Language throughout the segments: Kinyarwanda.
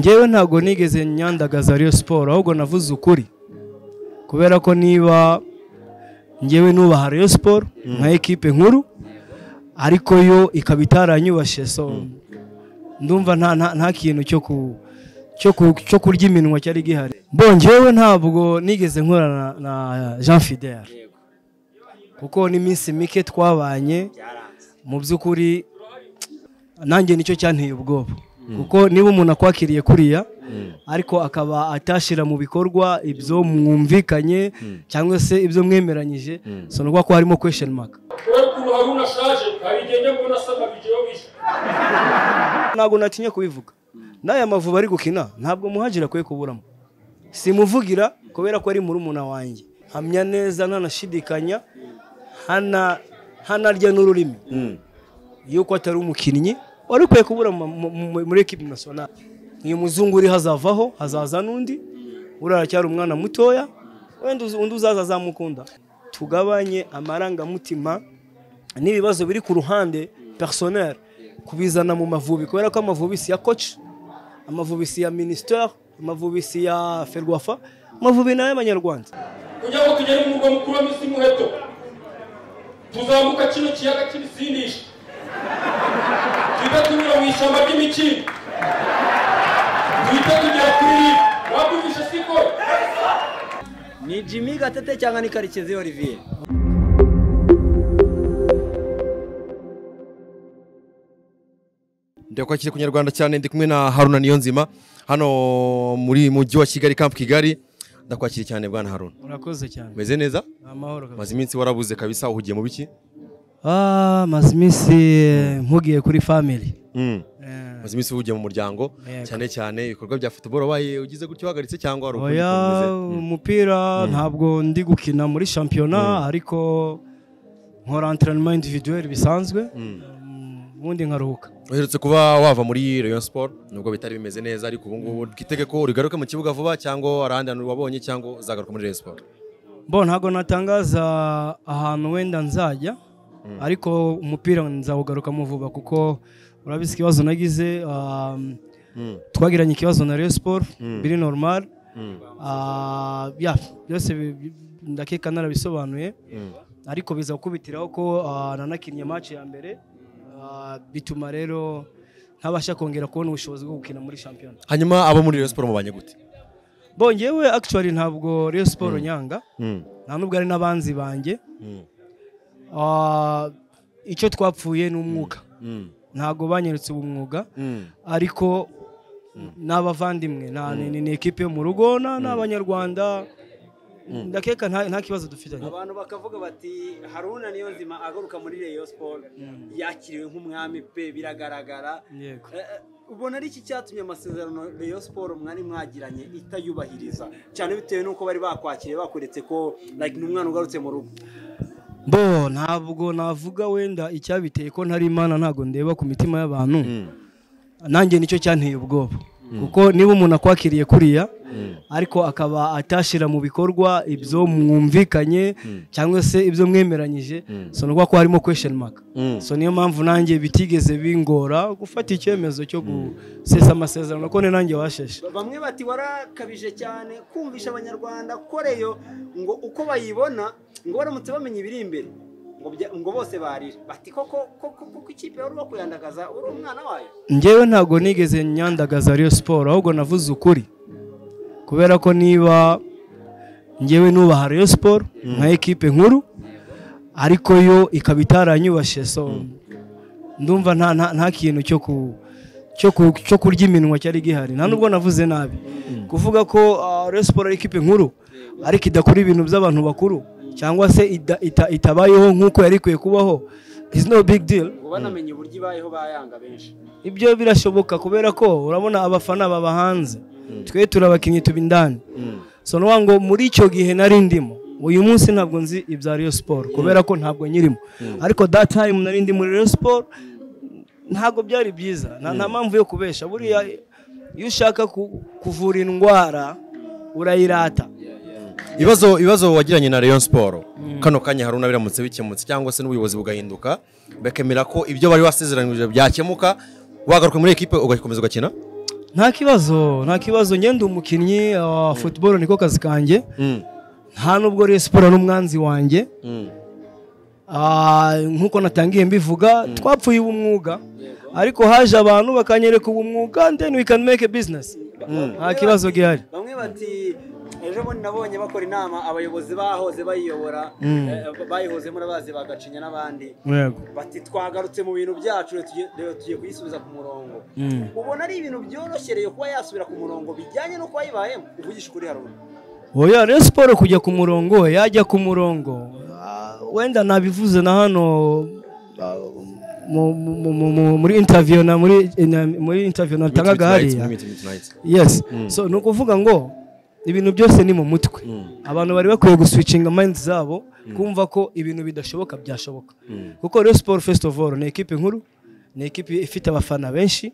ngewe ntabwo nigeze nyandagaza ariyo siporo ahubwo navuze ukuri kubera ko niba ngewe nubaha ariyo siporo nka ekipe nkuru ariko yo ikaba itaranyubashye so ndumva nta nta- nta kintu cyo ku cyo ku- cyo kurya iminwa cyari gihari bo ngewe ntabwo nigeze nkorana na jean fidel kuko n'iminsi mike twabanye mu by'ukuri nanjye nicyo cyanteye ubwoba kuko niba umuntu akwakiriye kuriya ariko akaba atashyira mu bikorwa ibyo mwumvikanye cyangwa se ibyo mwemeranyije so ni ukuvuga ko harimo kwesheni maka wekuru haruna ashaje hari igihe njya mbona asaba bigeho bishe ntabwo natinya kubivuga n'aya mavuba ari gukina ntabwo muhagira akwiye kuburamo simuvugira kubera ko ari murumuna wanjye hamya neza ntanashidikanya hana- hanarya n'ururimi yuko atari umukinnyi wari ukwiye kubura mu- mu- mu- muri ekipi nasiyonari uyu muzungu uri hazavaho hazaza n'undi uriya cyari umwana mutoya wenda uzi- undi uzaza azamukunda tugabanye amarangamutima n'ibibazo biri ku ruhande personel kubizana mu mavubi kubera ko amavubi si ya koci amavubi si ya minisiteri amavubi si ya ferwafa amavubi ni ay'abanyarwanda kugira ngo tugere mu murwa mukuru wa misi muheto tuzambuka kino kiyaga cy'ibisindisha duhita tunyura mu ishyamba ry'imikindo duhita tugera kuri ribu wabyumvishe siko ni jimmy gatete cyangwa ni karekezi olivier ndakwakiye ku nyarwanda cyane ndi kumwe na haruna niyonzima hano muri mujyi wa kigali kampu kigali ndakwakiriye cyane bwana haruna urakoze cyane umeze neza amahoro kabisa maze iminsi warabuze kabisa uhugiye mu biki ah maze iminsi eh, mpugiye kuri family Mm. Eh, maze iminsi uhugiye mu muryango Yego. cyane cyane ibikorwa bya futuboro wabaye ugize gutya uhagaritse cyangwa wari ukuri oya kumeze umupira ntabwo ndi gukina muri shampiyona ariko nkora entraînement individuel bisanzwe ubundi nkaruhuka uherutse kuba wava muri Rayon Sport nubwo bitari bimeze neza ariko ubu ngubu twitege ko ugaruke mu kibuga vuba cyangwa warahandi hantu wabonye cyangwa uzagaruka muri Rayon Sport bo ntabwo natangaza ahantu wenda nzajya ariko umupira nzawugarukamo vuba kuko urabizi ikibazo nagize um, Mm. twagiranye ikibazo na Rayon Sport biri normal Ah, ya byose bi- bi- ndakeka narabisobanuye ariko biza gukubitiraho ko ah, nanakinnye match ya mbere Ah, bituma rero ntabasha kongera kubona ubushobozi bwo gukina muri shampiyona hanyuma abo muri Rayon Sport mubanye gute bongewe actually ntabwo Rayon Sport nyanga Mm. nta nubwo ari n'abanzi banjye Mm. Ah, icyo twapfuye ni umwuga Mm. ntabwo banyeretse ubu mwuga Mm. ariko ni abavandimwe nta- ni ni ekipe yo mu rugo na- ni abanyarwanda ndakeka nta nta kibazo dufitanye abantu bakavuga bati haruna niyo nzima agaruka muri reyo siporo yakiriwe nk'umwami pe biragaragara yego Eh, eh, ubona ari iki cyatumye amasezerano reyo siporo mwari mwagiranye itayubahiriza cyane bitewe n'uko bari bakwakiriye bakuretse ko like, ni umwana ugarutse mu rugo bo ntabwo navuga wenda icyabiteye ko ntari imana ntabwo ndeba ku mitima y'abantu nanjye nicyo cyanteye ubwoba kuko niba umuntu akwakiriye kuriya ariko akaba atashyira mu bikorwa ibyo mwumvikanye cyangwa se ibyo mwemeranyije so ni ukuvuga ko harimo kwesheni maka Mm. so niyo mpamvu nanjye bitigeze bingora gufata icyemezo cyo gusesa amasezerano ko ni nanjye washeshe bamwe bati warakabije cyane kumvisha abanyarwanda ko reyo ngo uko bayibona ngo baramutse bamenya ibiri imbere ngo bya- ngo bose barira bati koko koko koko ikipe wari uba kuyandagaza uri umwana wayo ngewe ntabwo nigeze nyandagaza ariyo siporo ahubwo navuze ukuri kubera ko niba ngewe nubaha ariyo siporo nka ekipe nkuru ariko yo ikaba itaranyubashye so ndumva nta nta- nta kintu cyo ku cyo ku- cyo kurya iminwa cyari gihari nta nubwo navuze nabi kuvuga ko ah, Rayon Sport ari ikipe nkuru ariko idakora ibintu by'abantu bakuru cyangwa se ida- ita- itabayeho nk'uko yari ikwiye kubaho is no big deal ngo banamenye uburyo ibayeho bayanga benshi ibyo birashoboka kubera ko urabona abafana baba hanze twe turabakinnyi tuba indani so ni ukuvuga ngo muri icyo gihe nari ndimo uyu munsi ntabwo nzi ibya Rayon Sport kubera ko ntabwo nyirimo ariko that time nari ndi muri Rayon Sport ntabwo byari byiza nta nta mpamvu yo kubesha buriya iyo ushaka ku- kuvura indwara urayirata ibibazo ibibazo wagiranye na Rayon Sport kano kanya haruna biramutse bikemutse cyangwa se n'ubuyobozi bugahinduka bakemera ko ibyo bari wasezeranyije byakemuka wagaruka muri ekipe ugakomeza ugakina nta kibazo nta kibazo ngende umukinnyi wa futuboro niko kazi kanjye Mm, nta nubwo Rayon siporo n'umwanzi wanjye mm, Ah, nk'uko natangiye mbivuga twapfuye ubumwuga ariko haje abantu bakanyereka ubumwuga then we can make a business nta kibazo gihari bamwe bati ejo bundi nabonye bakora inama abayobozi bahoze bayiyobora eh, bayihozemo n'abazi bagacinya n'abandi yego bati twagarutse mu bintu byacu rero tugiye- rero tugiye kuyisubiza ku murongo Mm. ubona ari ibintu byoroshye kuba yasubira ku murongo bijyanye n'uko wayibayemo uvugisha ukuri haruna oya rero siporo kujya ku murongo yajya ku murongo ah, wenda nabivuze na hano ah, mu- mu- mu- mu- muri interview na muri na- muri interview natangaga Midnight Lights, hariya Midnight, Midnight. yes so ni ukuvuga ngo ibintu byose ni mu mutwe abantu bari bakwiye guswicinga mayindi zabo kumva ko ibintu bidashoboka byashoboka kuko rero siporo fesiti ofu ni ekipe nkuru ni ekipe ifite abafana benshi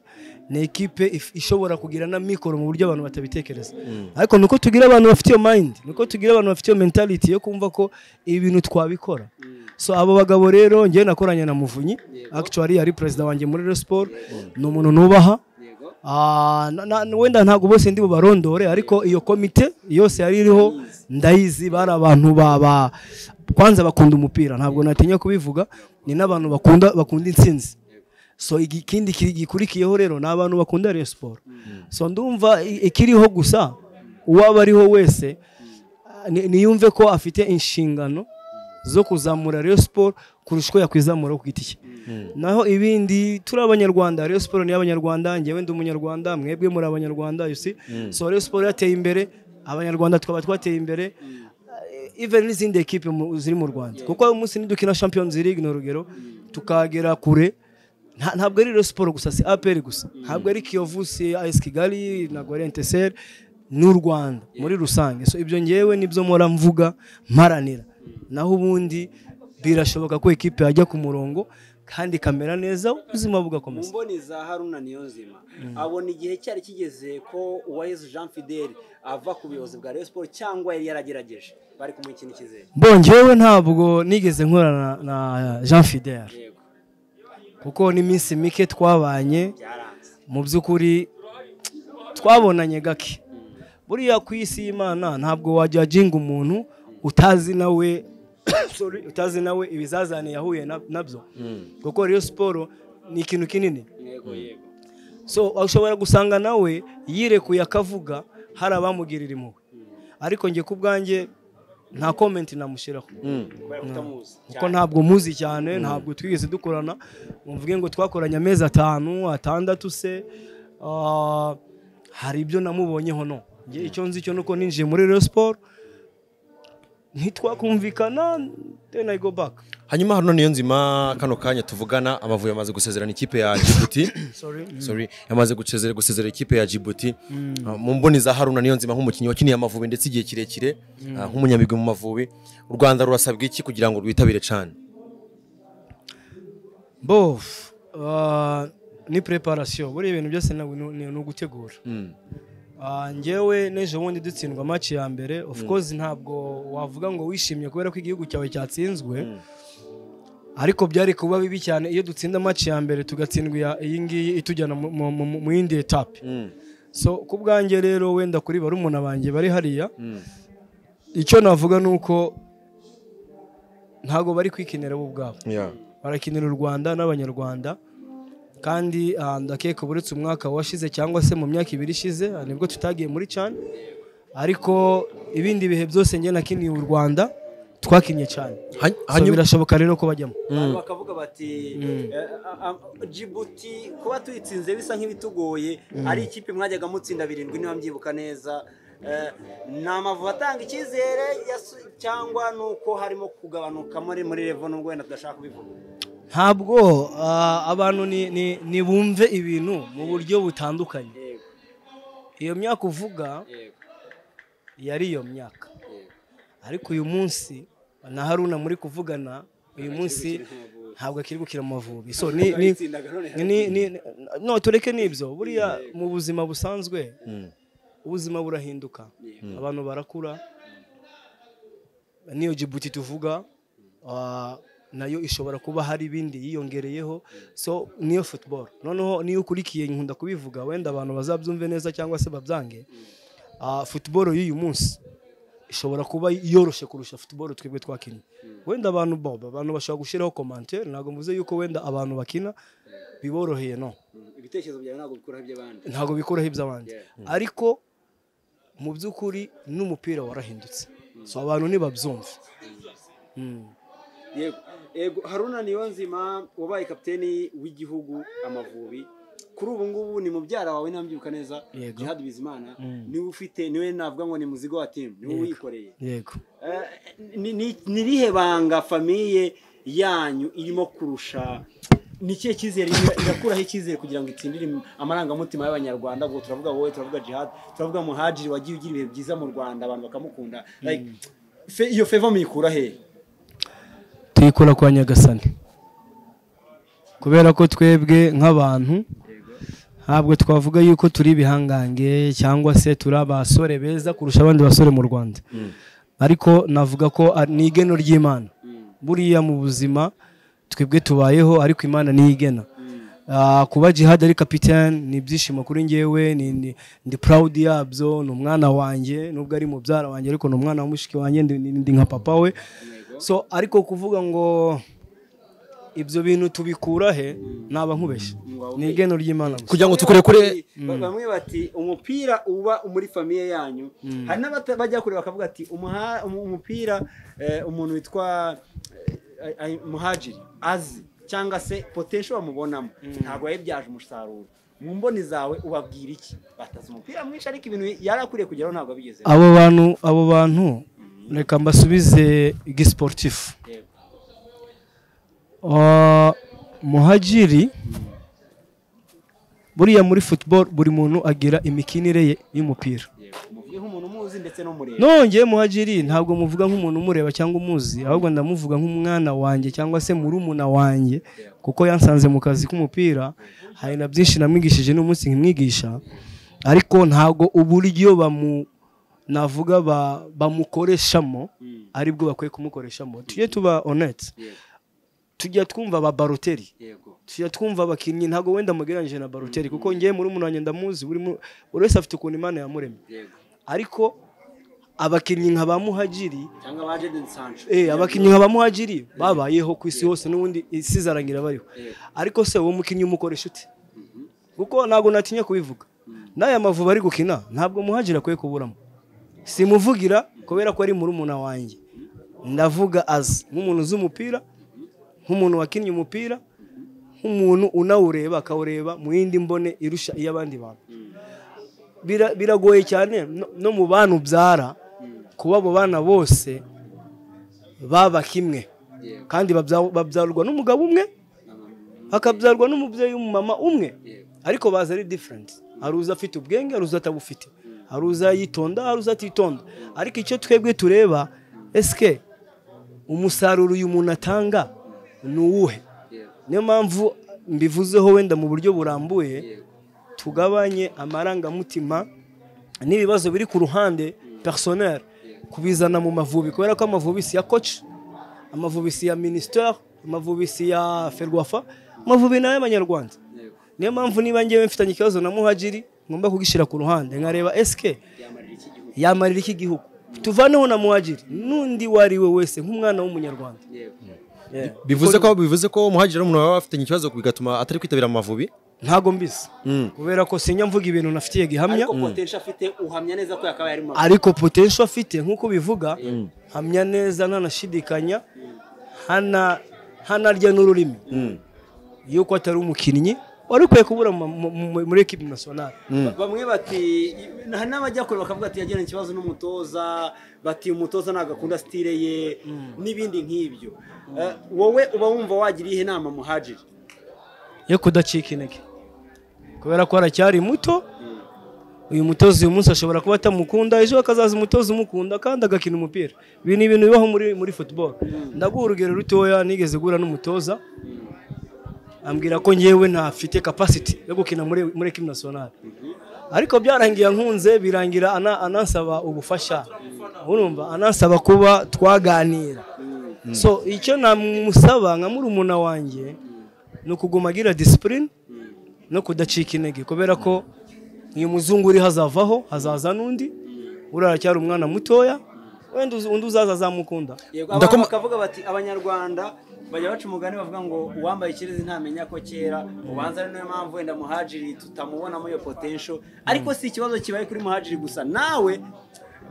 ni ekipe if- ishobora kugira na mikoro mu buryo abantu batabitekereza ariko nuko tugira abantu bafite iyo mayindi nuko tugira abantu bafite iyo mentality yo kumva ko ibi bintu twabikora so abo bagabo rero ngewe nakoranye na muvunyi actually yari perezida wanjye muri rero siporo ni umuntu nubaha yego Ah, na- na- wenda ntabwo bose ndi bubarondore ariko iyo komite yose yari iriho ndayizi bari abantu ba- ba- kwanza bakunda umupira ntabwo natinya kubivuga ni n'abantu bakunda bakunda intsinzi so igi- ikindi ki- gikurikiyeho rero ni abantu bakunda Rayon siporo so ndumva i- ikiriho gusa uwaba ariho wese ah, ni- niyumve ko afite inshingano zo kuzamura Rayon siporo kurusha uko yakwizamura ku giti cye naho ibindi turi abanyarwanda Rayon siporo ni abanyarwanda ngewe ndi umunyarwanda mwebwe muri abanyarwanda you see so Rayon siporo yateye imbere abanyarwanda twaba twateye imbere even n'izindi ekipe mu- ziri mu rwanda kuko umunsi nidukina champions league ni urugero tukagera kure nta- ntabwo ari Rayon siporo gusa si aperi gusa ntabwo ari kiyovu si as kigali na gorenteseri ni u rwanda muri rusange so ibyo ngewe nibyo mpora mvuga mparanira naho ubundi birashoboka ko ekipe yajya ku murongo kandi ikamera neza ubuzima mu bugakomeza mboni za haruna niyo nzima abona igihe cyari kigeze ko uwayezu jean fidel ava ku buyobozi bwa Rayon siporo cyangwa yari yaragerageje bari kumuha ikintu ikizere bongewe ntabwo nigeze nkorana na jean fidel yego kuko n'iminsi mike twabanye byaranze mu by'ukuri twabonanye gake buriya ku isi y'imana ntabwo wajyajinga umuntu utazi nawe sorry, utazi nawe ibizazane yahuye na- nabyo kuko rero siporo ni ikintu kinini yego yego so ushobora gusanga nawe yirekuye akavuga hari abamugirira impuhwe ariko njye ku bwanjye nta komenti namushyiraho kubera kutamuzi kuko ntabwo muzi cyane ntabwo twigeze dukorana muvuge ngo twakoranye amezi atanu atandatu se ah, hari ibyo namubonyeho no Njye icyo nzi cyo nuko ninjiye muri Rayon siporo ntitwakumvikana then I go back hanyuma haruna niyo nzima kano kanya tuvugana amavubi amaze gusezerana ikipe ya jibuti Sorry. Sorry, yamaze gusezera gusezera ikipe ya jibuti Ah, mu mboni za haruna niyo nzima nk'umukinnyi wakiniye amavubi ndetse igihe kirekire ah, nk'umunyamigwi mu mavubi u rwanda rurasabwa iki kugira ngo rwitabire cyane bof ah, ni preparation buriya ibintu byose ntabwo ni ni ugutegura Ah, njyewe n'ejo bundi dutsindwa match ya mbere of course ntabwo wavuga ngo wishimye kubera ko igihugu cyawe cyatsinzwe ariko byari kuba bibi cyane iyo dutsinda match ya mbere tugatsindwa iya- iyi ngiyi itujyana mu- mu- mu- mu yindi etape so ku bwanjye rero wenda kuri barumuna banjye bari hariya icyo navuga ni uko ntabwo bari kwikinira bo ubwabo Yeah. barakinira u rwanda n'abanyarwanda kandi ah, ndakeka buretse umwaka washize cyangwa se mu myaka ibiri ishize ah, nibwo tutagiye muri cyane ariko ibindi bihe byose njye nakiniye u rwanda twakinnye cyane Hany- so hanyuma- birashoboka rero ko bajyamo abantu bakavuga bati eh, ah, ah, jibuti kuba tuyitsinze bisa nk'ibitugoye ari ikipe mwajyaga mutsinda birindwi niba mbyibuka neza Eh, ni amavubi atanga icyizere yasu- cyangwa ni uko harimo kugabanuka muri muri revo nubwo wenda tudashaka kubivuga ntabwo ah, abantu ni- ni- nibumve ibintu mu buryo butandukanye yego iyo myaka uvuga yego yari iyo myaka yego ariko uyu munsi na haruna muri kuvugana uyu munsi ntabwo akiri gukira amavubi so ni, ni, Bayitsindaga none ni, ni, ni- no tureke n'ibyo buriya mu buzima busanzwe ubuzima burahinduka abantu barakura niyo jibuti tuvuga ah, nayo ishobora kuba hari ibindi yiyongereyeho so niyo futuboro noneho niyo ukurikiye nkunda kubivuga wenda abantu bazabyumve neza cyangwa se babyange ah, futuboro y'uyu munsi ishobora kuba yoroshye kurusha futuboro twebwe twakinnye wenda abantu boba abantu bashobora gushyiraho komantere ntabwo mvuze yuko wenda abantu bakina biboroheye no ibitekerezo byawe ntabwo bikuraho iby'abandi ntabwo bikuraho iby'abandi Yeah. ariko mu by'ukuri n'umupira warahindutse so abantu ntibabyumve yego yego haruna niyonzima wabaye kapiteni w'igihugu amavubi kuri ubu ngubu ni mubyara wawe ntambyuka neza Yego. jihad bizimana niwe ufite niwe navuga ngo ni muzigo wa timu niwe Yego. uyikoreye yego Eh, ni- ni- ni irihe banga famiye yanyu irimo kurusha ni ikihe cyizere ira- irakuraho icyizere kugira ngo itsindire amarangamutima y'abanyarwanda ubwo turavuga wowe turavuga jihad turavuga muhajiri wagiye ugira ibihe byiza mu rwanda abantu bakamukunda Like, fe- iyo feva muyikura hehe tuyikura kwa nyagasani kubera ko twebwe nk'abantu ntabwo twavuga yuko turi ibihangange cyangwa se turi abasore beza kurusha abandi basore mu rwanda ariko navuga ko ari- ni igeno ry'imana buriya mu buzima twebwe tubayeho ariko imana niyo igena Ah, kuba jihad ari kapitani ni ibyishimo kuri njyewe ni- ni- ndi purawudi yabyo ni umwana wanjye nubwo ari mubyara wanjye ariko ni umwana wa mushiki wanjye ndi- ndi ndi nka papa we so ariko kuvuga ngo ibyo bintu tubikura he naba nkubeshye ni igeno ry'imana gusa kugira ngo tukurekure Ba- bamwe bati umupira uba muri famiye yanyu hari n'abajya kure bakavuga ati "Umuha- umu- umupira eh, umuntu witwa eh, ay- muhajiri azi cyangwa se potensho bamubonamo ntabwo yabibyaje umusaruro mu mboni zawe ubabwira iki batazi umupira mwinshi ariko ibintu yari akwiriye kugeraho ntabwo abigeze abo bantu abo bantu reka mbasubize igisiporutifu Ah, muhajiri buriya muri football buri muntu agira imikinire ye y'umupira umuvuge nk'umuntu umuzi ndetse n'umureba nongeye muhajiri ntabwo muvuga nk'umuntu umureba cyangwa umuzi ahubwo ndamuvuga nk'umwana wanjye cyangwa se murumuna wanjye kuko yansanze mu kazi k'umupira hari na byinshi namwigishije n'umunsi nkimwigisha ariko ntabwo uburyo bamu navuga ba- bamukoreshamo aribwo bakwiye kumukoreshamo tujye tuba honete tujya twumva ababaroteri yego tujya twumva abakinnyi ntabwo wenda mugereranyije na baroteri kuko ngewe muri umuntu wanjye ndamuzi buri mu- buri wese afite ukuntu imana yamuremye yego ariko abakinnyi nka ba muhajiri cyangwa ba jadeni sancho eh, abakinnyi nka ba muhajiri babayeho ku isi hose n'ubundi isi izarangira bariho ariko se uwo mukinnyi umukoresha ute kuko ntabwo natinya kubivuga n'aya mavuba ari gukina ntabwo muhajiri akwiye kuburamo simuvugira kubera ko ari murumuna wanjye ndavuga azi nk'umuntu uzi umupira nk'umuntu wakinnye umupira nk'umuntu unawureba akawureba mu yindi mbone irusha iy'abandi bantu Bira- biragoye cyane no- no mu bantu ubyara kuba abo bana bose baba kimwe kandi babya- babyarwa n'umugabo umwe hakabyarwa n'umubyeyi w'umumama umwe ariko baza ari diferenti hari uza afite ubwenge hari uza atabufite hari uza yitonda hari uza atitonda ariko icyo twebwe tureba esike umusaruro uyu muntu atanga ni uwuhe niyo mpamvu mbivuzeho wenda mu buryo burambuye tugabanye amarangamutima n'ibibazo biri ku ruhande personel kubizana mu mavubi kubera ko amavubi si ya koci amavubi si ya minisiteri amavubi si ya ferwafa amavubi ni ay'abanyarwanda niyo mpamvu niba ngewe mfitanye ikibazo na muhajiri ngomba kugishyira ku ruhande nkareba esike yamarira iki gihugu yamarira iki gihugu tuvaneho na muhajiri n'undi uwo ari we wese nk'umwana w'umunyarwanda yego Yeah. bivuze ko bivuze ko umuhagiri n'umuntu waba afitanye ikibazo bigatuma atari kwitabira amavubi ntago mbizi Mm. kubera ko sinya mvuga ibintu nafitiye gihamya ariko potensho afite uhamya neza ko yakabaye ari mu ariko potential afite nk'uko bivuga hamya neza ntanashidikanya hana hanarya n'ururimi yuko atari umukinnyi wari ukwiye kubura mu- mu- mu- muri ekipi nasiyonari bamwe bati hari n'abajya kure bakavuga ati yagiranye ikibazo n'umutoza bati umutoza ntabwo akunda sitire ye n'ibindi nk'ibyo Eh, wowe uba wumva wagira iyihe nama muhajiri yo kudacika intege kubera ko aracyari muto uyu mutozi uyu munsi ashobora kuba atamukunda ejo akazaza umutozi umukunda kandi agakina umupira ibi ni ibintu bibaho muri muri football ndaguha urugero rutoya nigeze guhura n'umutoza ambwira ko ngewe ntafite capacity yo gukina muri muri ekipi nasiyonari ariko byarangiye ankunze birangira ana- anansaba ubufasha urumva anansaba kuba twaganira so icyo namusaba nka murumuna wanjye ni ukuguma agira disipurine no kudacika intege kubera ko uyu muzungu uri hazavaho hazaza n'undi uriya aracyari umwana mutoya wenda uzi- undi uzaza azamukunda yego Ndakoma- abantu bakavuga bati abanyarwanda bajya baca umugani bavuga ngo uwambaye ikirezi ntamenya ko kera ubanza ari niyo mpamvu wenda muhajiri tutamubonamo iyo potensho ariko si ikibazo kibaye kuri muhajiri gusa nawe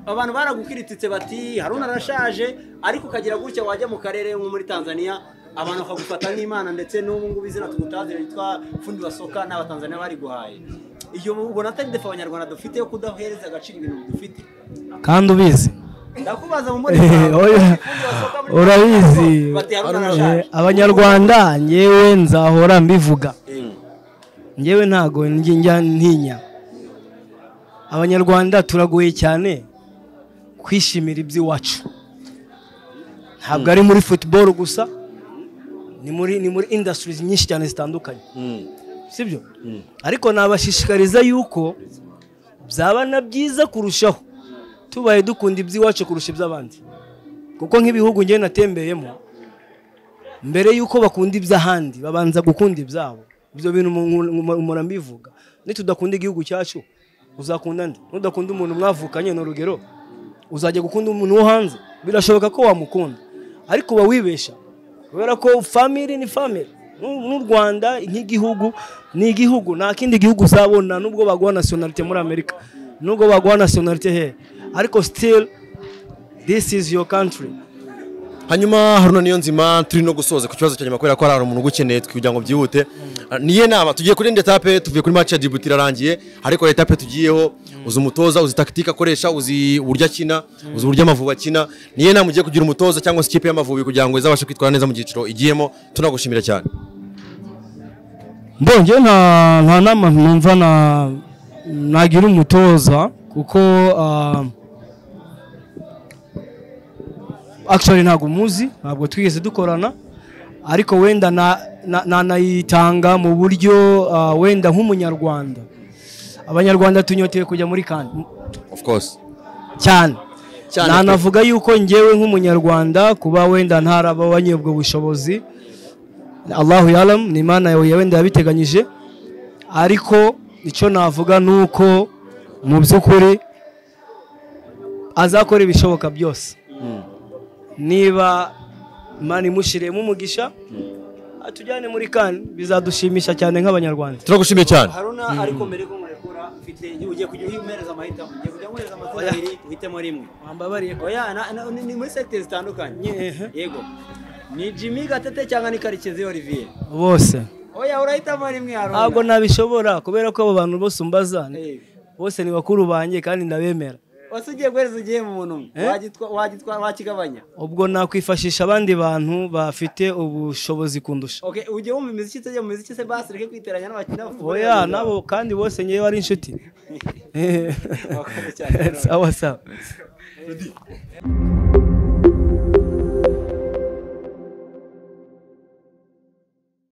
abantu baragukirititse bati haruna arashaje ariko ukagira gutya wajya mu karere nko muri tanzania abantu bakagufata nk'imana ndetse n'ubu ngubu izina tugutazira ryitwa fundi basoka n'abatanzania bariguhaye iyo ubona atari defa abanyarwanda dufite yo kudahereza agaciro ibintu dufite kandi ubizi ndakubaza mu muri Eh, oya, urabizi Eh, abanyarwanda ngewe nzahora mbivuga ngewe ntago njye njya ntinya abanyarwanda turagoye cyane kwishimira iby'iwacu ntabwo ari muri football gusa ni muri ni muri industries nyinshi cyane zitandukanye sibyo ariko nabashishikariza yuko byaba na byiza kurushaho tubaye dukunda iby'iwacu kurusha iby'abandi kuko nk'ibihugu njyewe natembeyemo mbere y'uko bakunda iby'ahandi babanza gukunda ibyabo ibyo bintu mu- mu- mpora mbivuga nitudakunda igihugu cyacu uzakunda nde nudakunda umuntu mwavukanye ni urugero uzajya gukunda umuntu wo hanze birashoboka ko wamukunda ariko uba wibeshya kubera ko famiri ni famiri n'u n'u rwanda nk'igihugu ni igihugu nta kindi gihugu uzabona nubwo baguha nasiyonalite muri amerika nubwo baguha nasiyonalite hehe ariko still this is your country hanyuma haruna niyo nzima turi no gusoza ku kibazo cya nyuma kubera ko hari umuntu ugukeneye kugira ngo byihute niyo nama tugiye kuri indi etape tuvuye kuri match ya Djibouti irarangiye ariko iyo etape tugiyeho uzi umutoza uzi takitike akoresha uzi uburyo akina uzi uburyo amavubi akina niyo nama ugiye kugira umutoza cyangwa se ikipe y'amavubi kugira ngo izabashe kwitwara neza mu cyiciro igiyemo tunagushimira cyane mbonye nta nta nama numva na nagira umutoza kuko ah, actually ntabwo muzi ntabwo twigeze dukorana ariko wenda na- na- nanayitanga mu buryo ah, wenda nk'umunyarwanda abanyarwanda tunyoteye kujya muri kandi of course cyane Cyane pe. nanavuga yuko ngewe nk'umunyarwanda kuba wenda ntarababanye ubwo bushobozi allahu yalam ni imana yawe wenda yabiteganyije ariko icyo navuga ni uko mu by'ukuri azakora ibishoboka byose niba imana imushyiriyemo umugisha atujyane muri kane bizadushimisha cyane nk'abanyarwanda turagushimiye cyane haruna ariko mbere y'uko murekura ufite ugiye kujya uhereza amahitamo ugiye kujya uhereza amatora abiri uhitemo rimwe wambabariye oya na- na- ni ni muri segiteri zitandukanye Ehe. yego ni jimmy gatete cyangwa ni karekezi olivier bose oya urahitamo rimwe haruna ntabwo nabishobora kubera ko abo bantu bose umbaza Eh, bose ni bakuru banjye kandi ndabemera wese ugiye guhereza ugiye mu muntu umwe Eh? Wagitwa- wagitwa- wakigabanya ubwo nakwifashisha abandi bantu bafite ubushobozi kundusha Okay, ugiye wumva imiziki utajya mu miziki se basi reke kwiteranya n'abakina oya nabo kandi bose ngewe ari inshuti Wakoze cyane, Haruna. sawa sawa